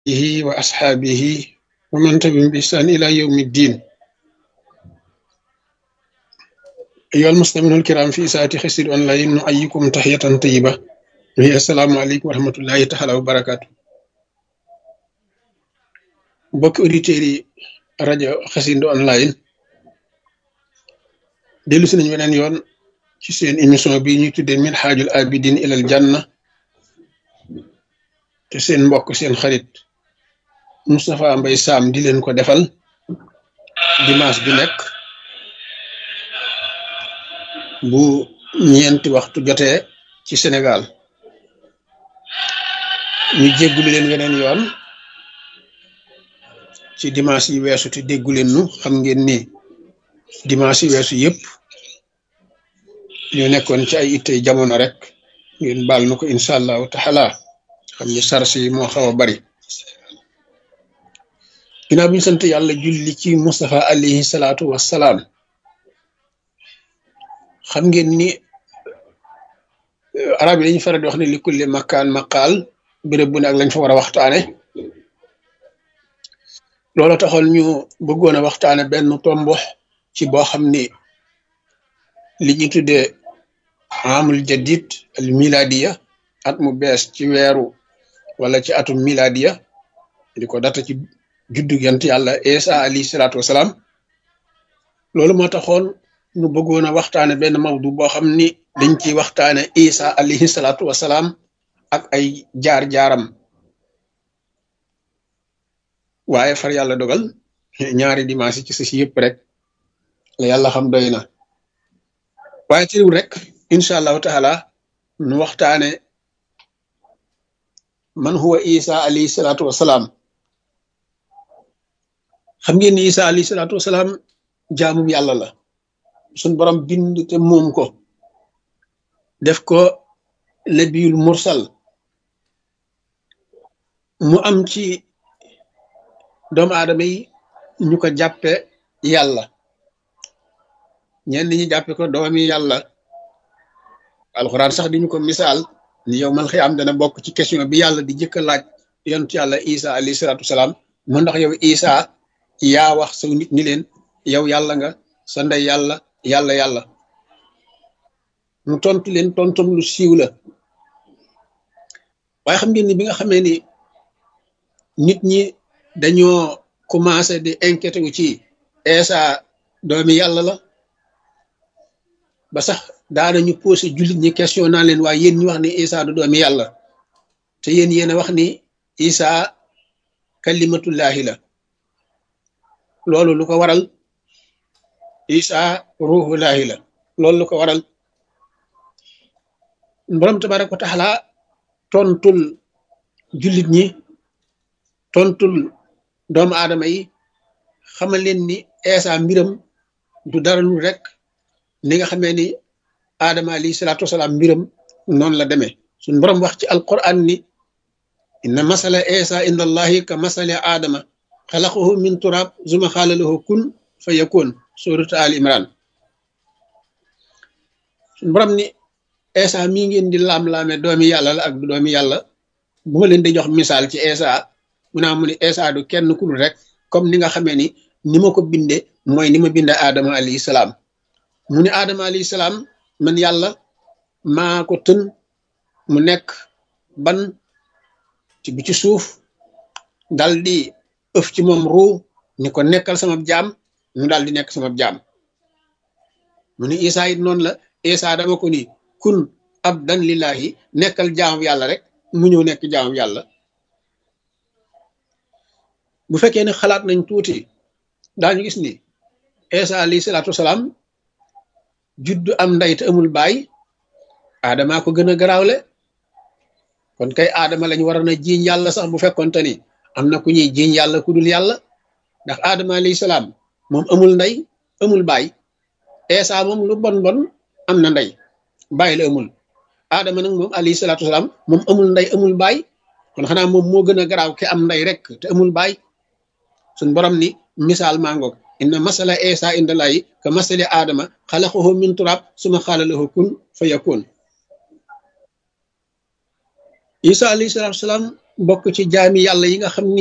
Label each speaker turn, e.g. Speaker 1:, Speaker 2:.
Speaker 1: alihi wa asxaabihi wa man tabi'ahum bi ihsaan ila yawmi ddin ayyuhal mustami'uuna al-kiraam fi isaati Xassida Online nuhayyikum tahiyatan tayyiba wa assalaamu aleykum wa rahmatullahi taala wa barakaatu mbokki auditeurs yi rajo Xassida Online dellu si nañu weneen yoon ci seen émission bi ñuy tuddee minhaajul abidin ilal janna te seen mbokk seen xarit Moustapha Mbaye Sam di leen ko defal dimanche bi nekk bu ñeenti waxtu jotee ci Sénégal ñu jéggulu leen weneen yoon ci dimanche yi weesu te déggu leen nu xam ngeen ni dimanche yi weesu yëpp ñoo nekkoon ci ay ittey jamono rek ngeen baal nu ko incha allahu taala xam ni sars yi moo xaw a bari ginnaaw bi ñu sant yàlla julli ci Moustapha alayhi salaatu wassalaam xam ngeen ni arab yi dañu faral di wax ne li kulli makkaan maqaal béréb bu ne ak lañ fa war a waxtaane loolu taxoon ñu bëggoon a waxtaane benn tombo ci boo xam ni li ñu tuddee amul jadid al miladiya at mu bees ci weeru wala ci atum miladiya di ko data ci juddu yant yàlla Isa alayhi salaatu wasalaam loolu moo taxoon ñu bëggoon a waxtaane benn mawdu boo xam ni dañ ciy waxtaane Isa alayhi salaatu wasalaam ak ay jaar-jaaram waaye far yàlla dogal ñaari dimanche ci si yëpp rek la yàlla xam doy na waaye teewul rek incha allahu taala nu waxtaane man huwa isa alayhi salaatu wasalaam xam ngeen ni isa alayhi salaatu wasalaam jaamum yàlla la suñ borom bind te moom ko def ko nabiyul mursal mu am ci doomu aadama yi ñu ko jàppe yàlla ñenn ñi jàppe ko doomi yàlla alxuraan sax di ñu ko misaal ni yow man xëy am dana bokk ci question bi yàlla di jëkk a laaj yontu yàlla isa alayhi salaatu wasalaam mu ndax yow isa yaa wax saw nit ni leen yow yàlla nga sa ndey yàlla yàlla yàlla mu tontu leen tontum lu siiw la waaye xam ngeen ni bi nga xamee ni nit ñi dañoo commencé di inquiété wu ci isa doomi yàlla la ba sax daanañu posé jullit ñi question naa leen waaye yéen ñu wax ni isa du doomi yàlla te yéen yéen a wax ni isa kalimatullahi la loolu lu ko waral isa ruhullahi la loolu lu ko waral borom tabaraka wa taala tontul jullit ñi tontul doomu aadama yi xamal leen ni isa mbiram du dara lu rek ni nga xamee ni aadama alayhi salaatu wasalaam mbiram noonu la demee suñ borom wax ci alquran ni inna masala isa inda allahi ka masali aadama xalaqahu min turab zuma xaala lahu kun fa yakun suratu al imran suñ borom ni isa mii ngeen di laam-laame doomi yàlla la ak du doomi yàlla bu ma leen di jox misaal ci isa mu naa mu ni isa du kenn ku dul rek comme ni nga xamee ni ni ma ko binde mooy ni ma binde aadama alayhi salaam mu ni aadama alayhi salaam man yàlla maa ko tën mu nekk ban ci bi ci suuf dal di ëf ci moom ruu ni ko nekkal sama jaam mu daal di nekk sama jaam mu ni isa it noonu la isa dama ko ni kun abdan lillahi nekkal jaamu yàlla rek mu ñëw nekk jaamu yàlla bu fekkee ne xalaat nañ tuuti daañu gis ni isa alayhi salaatu wasalaam juddu am ndey te amul baay aadamaa ko gën a garaawle kon kay aadama lañ waroon a jiiñ yàlla sax bu fekkonte ni am na ku ñuy jiiñ yàlla ku dul yàlla ndax aadama alayhi salaam moom amul ndey amul baay eesa moom lu bon bon am na ndey baay la amul aadama nag moom alayhi salaatu wasalaam moom amul ndey amul baay kon xanaa moom moo gën a garaaw ke am ndey rek te amul baay suñ borom ni misaal mangoog inna masala isa inda layi ka masali aadama xalaqahu min turab suma xaala lahu kun fa yakun isa alayhi salatu wasalaam bokk ci jaami yàlla yi nga xam ni